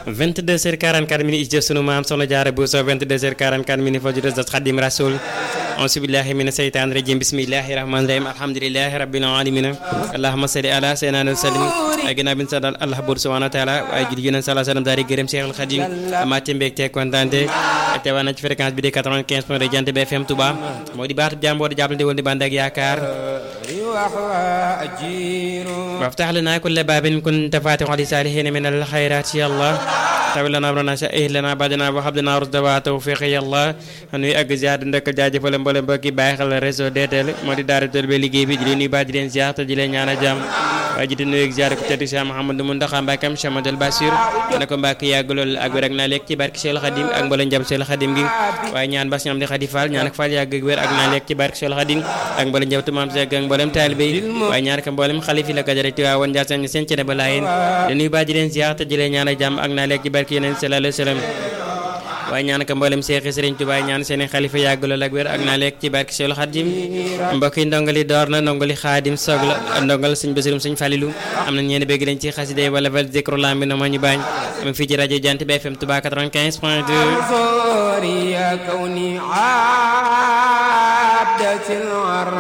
22h44 minutes jëf sunu maam soxna Jaara Buso 22h44 minutes fa judes dat Xadim Rasul auzu billahi mina seytaan rajim bismillahi rahmani rahim alhamdulilahi rabbil alamin allahumma salli ala sayyidina wa sallim ay gannaaw bi ñu sant Allah buur subhanahu wa taala ay julli yonent sallallahu alayhi wa sallam daal di gërëm Cheikhul Khadim amaate mbégte kontaante teewaa na ci fréquence bi di 95 point de Jant bi FM Touba moo di baatu jàmboo di jàppalante woon di bànd ak yaakaar وافتح لنا كل باب كنت فاتحا لصالحين من الخيرات يا الله tawil lana amrana sa'ih lana badana wa habdana rusda wa tawfiq ya Allah nuy ak ziar ndek jaajëfal mboolem mbokki bàyyi xel réseau DTL moo di daara tël ba liggéey bi di leen nuyu ba di leen ziar te di leen ñaan a jàmm waaye ji di nuyu ak ziar ko tedd Cheikh Mouhamadou Mountakha Mbacké Cheikh Madal Bassir ne ko Mbacké yàgg lool ak wér ak naa lekk ci barke Cheikh Khadim ak mboolem jam Cheikh Khadim gi waaye ñaan bas ñam di Khadi Fall ñaan ak Fall yàgg ak wér ak naa lekk ci barke Cheikh Khadim ak mboolem jawtu maam Cheikh ak mboolem taalibe yi waaye ñaan ko mboolem xalifi la gajare ti waa woon jaar seen seen cene ba laayeen di nuyu ba di leen ziar te di leen ñaan a jàmm ak naa lekk ci barke yeneen sallallahu alayhi wasallam waaye ñaan ka mboolem seexi sëriñ Tuubaa ñaan seeni xalifa yàgg lool ak wér ak naa lekk ci barke Seexul Xaadim mbokk yi ndongali door na ndongali xaadim soog la ndongal sëñ Basirum sëñ Falilu am na ñeen bëgg lañ ci xasida wala val zikru lam bi na ma ñu baañ am fii ci rajo Jant bi FM Touba 95 point 2